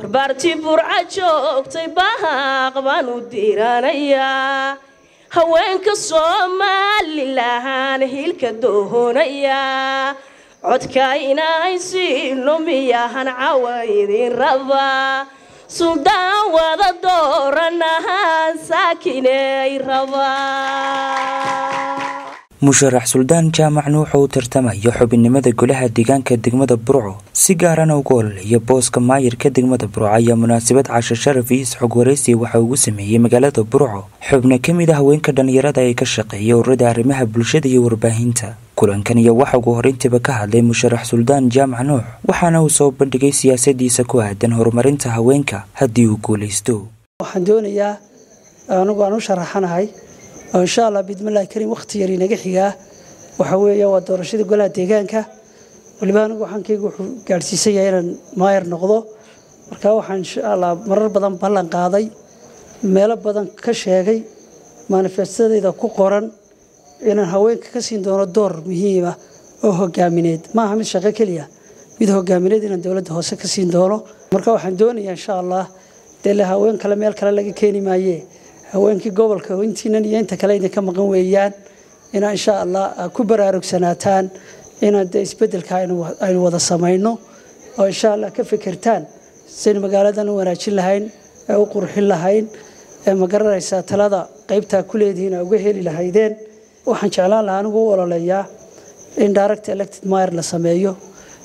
barbaartii burca joogtay bahaaq baan u diiranayaa haweenka somalilan hilka doohonayaa codka inay siino miyahan cawa idin rabaa suldaan wada dooranahaan saakinay rabaa musharax suldaan jaamac nuuxa u tartamaya xubinnimada golaha deegaanka degmada burco si gaarana uga ololaya booska maayirka degmada burco ayaa munaasabad casho sharaf iyo isxog waraysi waxa ugu sameeyey magaalada burco xubno ka mid a haweenka dhallinyarada ee ka shaqeeya ururada arrimaha bulshada iyo warbaahinta kulankan iyo waxa ugu horintiiba ka hadlay musharax suldaan jaamac nuux waxaana uu soo bandhigay siyaasadiisa ku aadan horumarinta haweenka haddii uu guulaysto waxaan doonayaa anigu aan u sharaxanahay oo insha allah bidmillahi kariim wakhti yar inaga xigaa waxa weeye waa doorashada golaha deegaanka waliba anigu waxaankaygu wuxuu gaadhsiisan yahay inaan maayar noqdo marka waxaan insha allah marar badan ballan qaaday meelo badan ka sheegay manifestadayda ku qoran inaan haweenka ka siin doono door muhiima oo hogaamineed maaha mid shaqo keliya mid hogaamineed inaan dowladda hoose ka siin doono marka waxaan doonayaa insha allah dee le haween kale meel kale laga keeni maayee haweenkii gobolka intiinan iyo inta kale idinka maqan weeyaan inaa insha allah ku baraarugsanataan inaan de isbedelka aynu wada samayno oo insha allah ka fikirtaan saynu magaaladan u wanaajin lahayn ee u qurxin lahayn ee ma garanaysaa talada qaybtaa ku leedihiin uga heli lahaydeen waxaan jeclaan lahaa anigu u ololeeyaa in direct elected mayer la sameeyo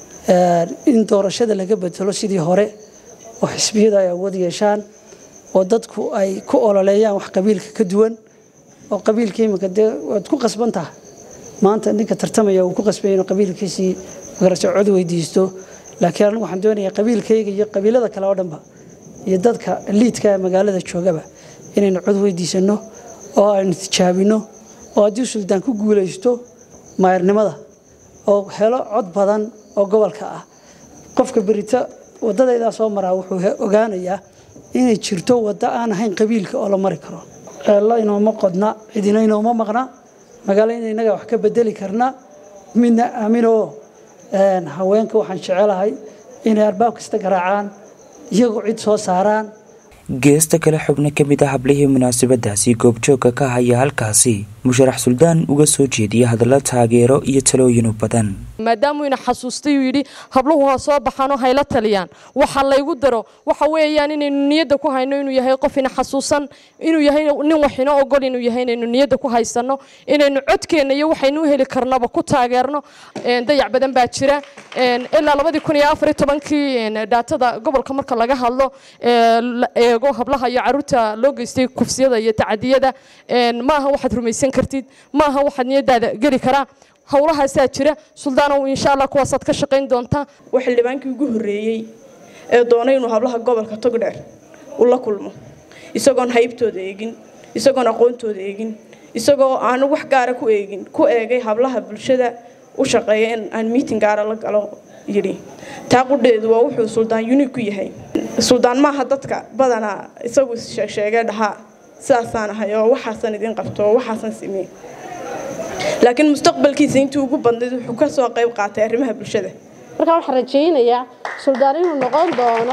in doorashada laga bedelo sidii hore oo xisbiyada ay awood yeeshaan oo dadku ay ku ololeeyaan wax qabiilka ka duwan oo qabiilka iminka dee waad ku qasban tahay maanta ninka tartamaya uu ku qasbaya inuu qabiilkiisii magarasa cod weydiisto laakiin anigu waxaan doonayaa qabiilkayga iyo qabiilada kale oo dhanba iyo dadka liidka ee magaalada joogaba inaynu cod weydiisano oo aynu tijaabino oo haddii suldaan ku guulaysto maayarnimada oo helo cod badan oo gobolka ah qofka berita wadadaydaa soo maraa wuxuu ogaanayaa inay jirto waddo aan ahayn qabiilka oo la mari karo ceello inooma qodna cidina inooma maqna magaalo in inaga wax ka bedeli karna midna aaminoo haweenka waxaan jecelahay inay albaab kasta garaacaan iyagoo cid soo saaraan geesta kale xubno ka mid ah hablihii munaasabadaasi goobjoogka ka haya halkaasi musharax suldaan uga soo jeediya hadallo taageero iyo talooyinu badan maadaamuu ina xasuustay uu yidhi habluhu ha soo baxaanoo hayla taliyaan waxa laygu daro waxa weeyaan inaynu niyadda ku hayno inuu yahay qof ina xasuusan inuu yahay nin wax inoo ogol inuu yahay inaynu niyadda ku haysanno inaynu codkeenna iyo waxaynu u heli karnaba ku taageerno dayac badan baa jira ilaa labadii kun iyo afar iyo tobankii dhaatada gobolka marka laga hadlo la eego hablaha iyo caruurta loo geystay kufsiyada iyo tacadiyada maaha waxaad rumaysan kartid maaha waxaad niyadaada geli karaa howlahaasaa jira suldaanow insha allah kuwaasaad ka shaqayn doontaa waa xildhibaankii ugu horreeyey ee doonay inuu hablaha gobolka togdheer u la kulmo isagoon haybtooda eegin isagoon aqoontooda eegin isagoo aan wax gaara ku eegin ku eegay hablaha bulshada u shaqeeya in aan miiting gaara la galo yidhi taa qudheedu waa wuxuu suldaan unique ku yahay suldaan maaha dadka badanaa isagu sheegsheegee dhahaa sidaasaan ahay oo waxaasan idin qabto oo waxaasan simey laakiin mustaqbalkiisa intii ugu badnayd wuxuu ka soo qayb qaatay arrimaha bulshada markaa waxaan rajaynayaa suldaan inuu noqon doono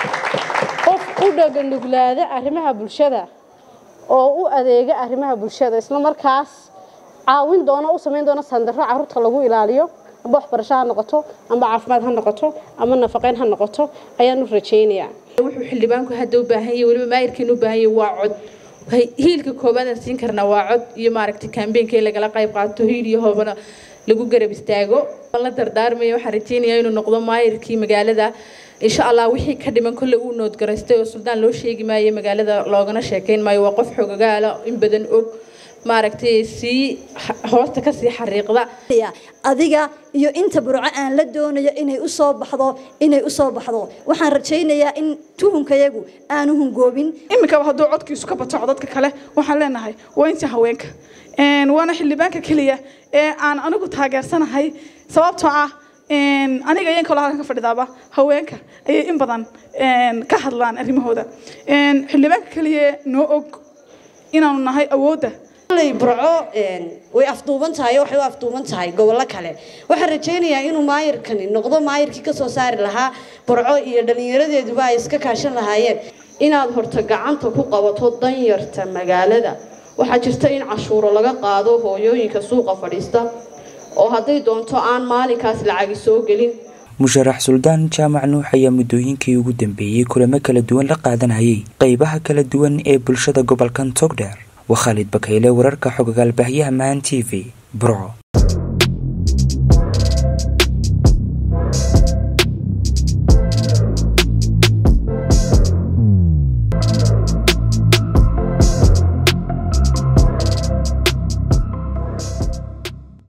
qof u dhaganuglaada arrimaha bulshada oo u adeega arrimaha bulshada isla markaas caawin doono u samayn doono sandaro carruurta lagu ilaaliyo amba waxbarasho ha noqoto amba caafimaad ha noqoto ama nafaqeyn ha noqoto ayaanu rajaynayaa wuxuu xildhibaanku hadda u baahan yahay weliba maayirkiina u baahan yahay waa cod hiilka koobaad aan siin karnaa waa cod iyo maaragtay kaambeenka in lagala qayb qaato hiil iyo hoobana lagu garab istaago la dardaarmaya waxaan rajaynayaa inuu noqdo maayirkii magaalada insha allah wixii ka dhiman kolle uu noodgaraystay oo suldaan loo sheegi maayo magaalada loogana sheekayn maayo waa qof xogagaala in badan og maaragtay sii hoosta kasii xariiqda adiga iyo inta burco aan la doonayo inay u soo baxdo inay u soo baxdo waxaan rajaynayaa in tuhunkayagu aanu hungoobin iminkaba hadduu codkiisu ka bato codadka kale waxaan leenahay waa inta haweenka waana xildhibaanka keliya ee aan anigu taageersanahay sababtoo ah aniga iyan kaloo halkan ka fadhidaaba haweenka ayay in badan ka hadlaan arrimahooda xildhibaanka keliya noo og inaanu nahay awoodda kolley burco way afduuban tahay waxay u afduuban tahay gobollo kale waxaan rajaynayaa inuu maayirkani noqdo maayirkii kasoo saari lahaa burco iyo dhallinyaradeeduba ay iska kaashan lahaayeen inaad horta gacanta ku qabato danyarta magaalada waxaa jirta in cashuuro laga qaado hooyooyinka suuqa fadhiista oo hadday doonto aan maalinkaas lacagi soo gelin musharax suldaan jaamac nuux ayaa muddooyinkii ugu dambeeyey kulamo kala duwan la qaadanayay qeybaha kala duwan ee bulshada gobolkan togdheer waa khaalid bakayle wararka xogagaal baahyaha mahan t v burco